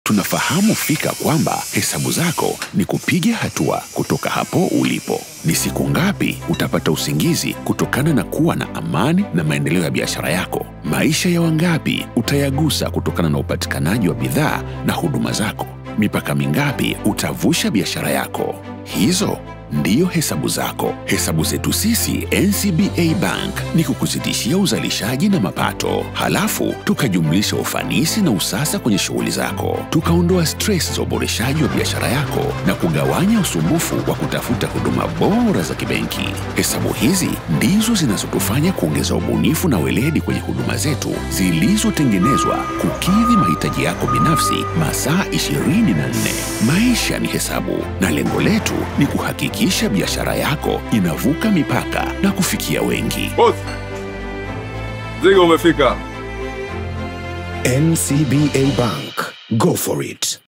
tunafahamu fika kwamba hesabu zako ni kupiga hatua kutoka hapo ulipo. Ni siku ngapi utapata usingizi kutokana na kuwa na amani na maendeleo ya biashara yako? Maisha ya wangapi utayagusa kutokana na upatikanaji wa bidhaa na huduma zako? Mipaka mingapi utavusha biashara yako? Hizo ndiyo hesabu zako. Hesabu zetu sisi NCBA Bank ni kukuzidishia uzalishaji na mapato, halafu tukajumlisha ufanisi na usasa kwenye shughuli zako, tukaondoa stress za uboreshaji wa biashara yako na kugawanya usumbufu wa kutafuta huduma bora za kibenki. Hesabu hizi ndizo zinazotufanya kuongeza ubunifu na weledi kwenye huduma zetu zilizotengenezwa kukidhi mahitaji yako binafsi masaa 24. Maisha ni hesabu na lengo letu ni kuhakikisha biashara yako inavuka mipaka na kufikia wengi. Boss, mzigo umefika. NCBA Bank. Go for it.